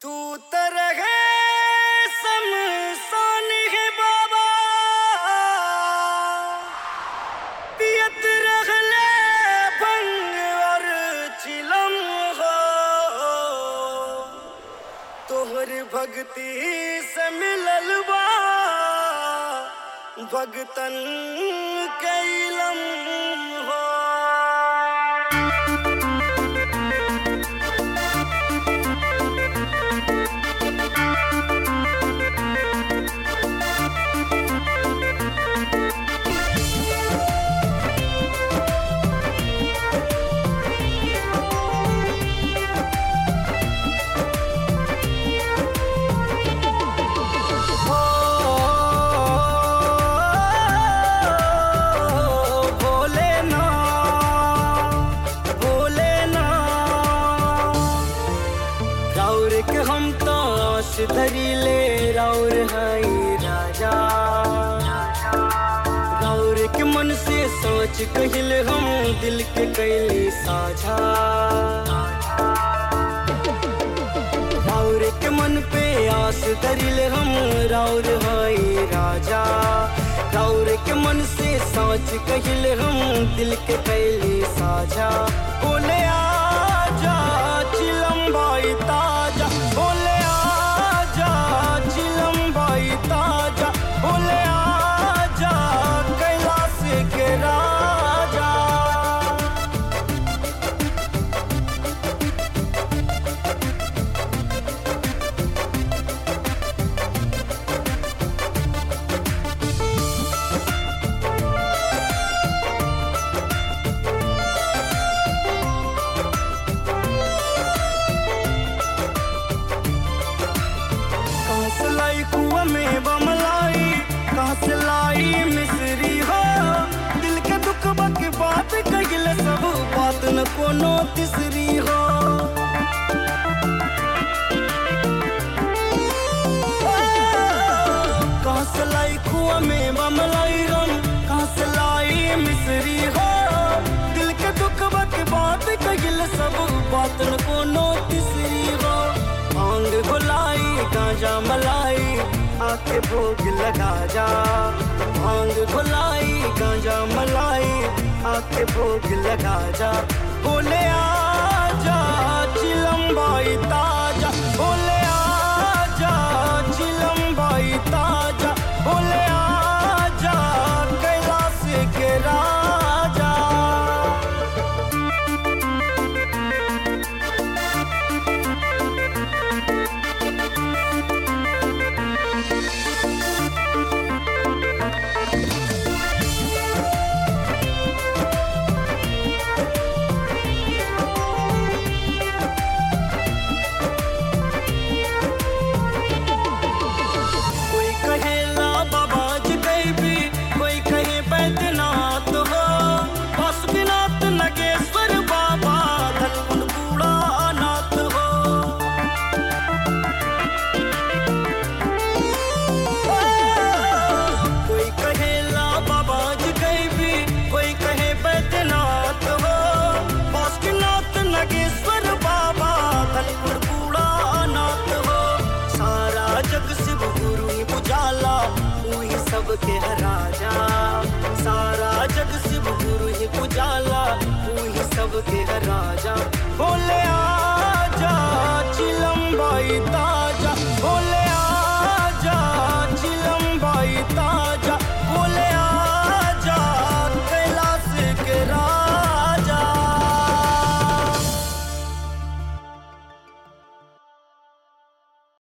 तू तरह समसान है बाबा पियत रहले भंग और चिलम हो तोहर भक्ति से मिलल बा भगतन कैलम हो भोले ना भोले ना राउर के हम तो आस धरी ले राउर हई राजा राउर के मन से सोच कहिल हम दिल के कैली साझा राउर के मन पे आस धरिल हम राउर हई राजा राउर के मन से सोच कहिल हम दिल के कैली साझा बोले आजा चिलम भाई ताजा बोले आजा चिलम भाई ताजा बोले आजा कैलाश के राजा कहाँ से लाई कुआ में बमलाई कहाँ से लाई मिसरी हो दिल के दुख बक बात कहिल सब बात न कोनो तीसरी हो कहाँ से लाई कुआ में बमलाई हम कहाँ से लाई मिसरी हो दिल के दुख बक बात कहिल सब बात न कोनो तीसरी हो भांग घुलाई गांजा मलाई आके भोग लगा जा भांग घुलाई गांजा मलाई आके भोग लगा जा बोले आजा चिलम भाई ताजा बोले आजा चिलम भाई ताजा बोले आजा कैलाश के राजा कोई कहे ला बाबाज भी कोई कहे बैद्यनाथ हो पशुनाथ नगेश्वर बाबा धनकुंड बूढ़ा नाथ हो कोई कहे ला बाबाज भी कोई कहे बैद्यनाथ हो पशुनाथ नगेश्वर बाबा धनकुंड बूढ़ा नाथ हो सारा जग शिव गुरु ही बुझाला वही सबके राजा सारा जग शिव गुरु ही बुझाला वही सबके राजा बोले आजा चिलम भाई ता